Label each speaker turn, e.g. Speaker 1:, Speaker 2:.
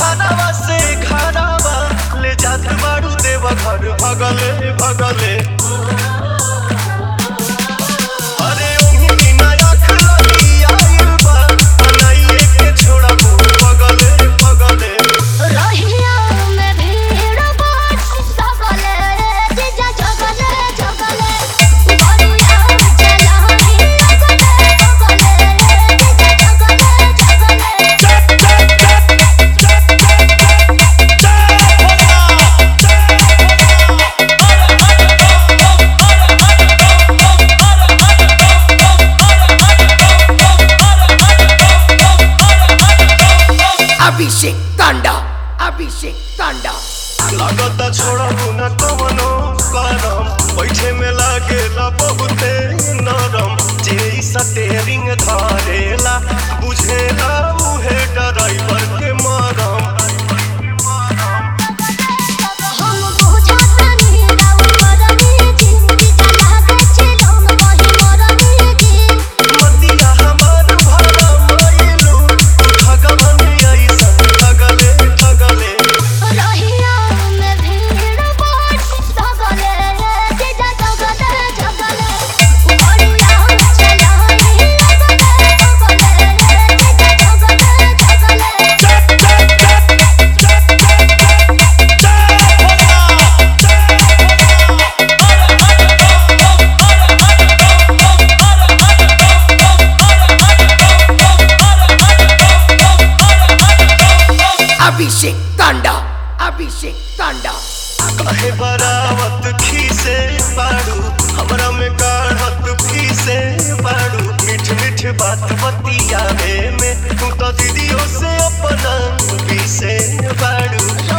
Speaker 1: घरावा से घरावा ले जात बाड़ू देव घर भगले भगले अरे ओही बिना आँख लगी आइल बा बनाइए के छोड़बू पगले पगले
Speaker 2: रहिया में भीड़ बाट सकले जीजा जगले जगले बरुया चलाही लगले जगले जीजा जगले जगले
Speaker 3: Abhishek Thanda. Abhishek Thanda.
Speaker 1: लागता छोड़बू न कवनो करम बैठे में लागेला बहुते नरम जे ई स्टेरिंग धरेला बुझेला उहे ड्राइवर के मरम
Speaker 2: हम बुझातानी राउ मरनी जी जीजा लागे चिलम वही मरनी जी
Speaker 1: मतिया हमार भरा मइलू भगवान ऐसन ठगले ठगले
Speaker 2: रहिया में भीड़ बाट सकले जीजा जगले जगले बरुया चलाही लगले जगले जीजा जगले जगले
Speaker 3: Abhishek Thanda. Abhishek Thanda.
Speaker 1: काहे बरावत खीसे बाड़ू हमरा में काढ़त फीसे बाड़ू मीठ मीठ बात बतियावे में तू तो दीदियों से अपना पीसे बाड़ू